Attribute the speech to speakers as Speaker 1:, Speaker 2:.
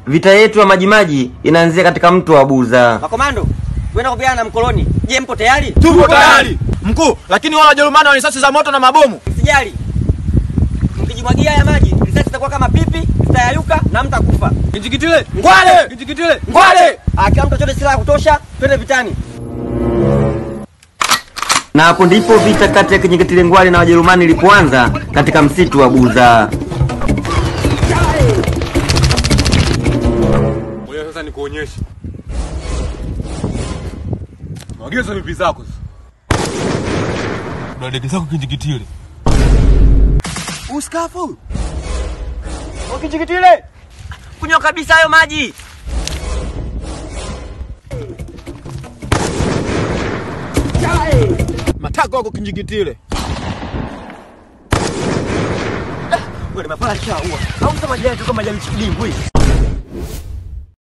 Speaker 1: vita yetu ya Majimaji inaanzia katika mto wa Buza.
Speaker 2: Makomando, tuenda kupigana na mkoloni. Je, mpo tayari?
Speaker 3: Tupo tayari mkuu, lakini wale Wajerumani wana risasi za moto na mabomu.
Speaker 2: Msijali, mkijimwagia haya maji risasi itakuwa kama pipi, zitayayuka na mtakufa.
Speaker 3: Kinjikitile ngwale, kinjikitile ngwale.
Speaker 2: Ah, Kila mtu achote silaha ya kutosha, twende vitani.
Speaker 1: Na hapo ndipo vita kati ya Kinjeketile Ngwale na Wajerumani ilipoanza katika msitu wa Buza.
Speaker 4: Ngoja sasa nikuonyeshe. Mageza vipi zako sasa? Unadeke zako kinjikitile.
Speaker 3: Uskafu.
Speaker 2: Ukichikitile. Kunywa kabisa hayo maji.
Speaker 3: Matako yako kinjikitile.
Speaker 2: Wewe mapala chaua. Au sema maji yetu kama maji ya mchikidimbwi.